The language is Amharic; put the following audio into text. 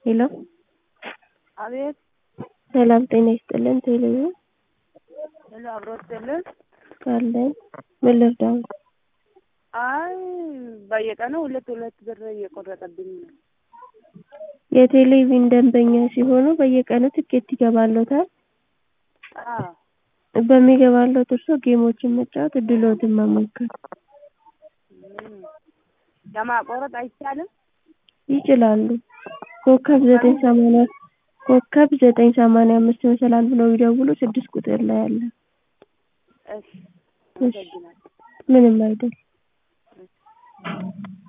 ሄሎ አቤት ሰላም ጤና ይስጥልን ቴሌብር ሄሎ አብሮ ይስጥልን። አለን ምን ልርዳው? አይ በየቀኑ ሁለት ሁለት ብር እየቆረጠብኝ ነው። የቴሌቪዥን ደንበኛ ሲሆኑ በየቀኑ ትኬት ይገባልዎታል። አዎ በሚገባልዎት እርስዎ ጌሞችን መጫወት እድልዎትን መሞከር እም፣ ለማቋረጥ አይቻልም? ይችላሉ። ኮከብ ዘጠኝ ሰማንያ ኮከብ ዘጠኝ ሰማንያ አምስት መሰላል ብለው ይደውሉ ስድስት ቁጥር ላይ አለ። እሺ አመሰግናለሁ። ምንም አይደል።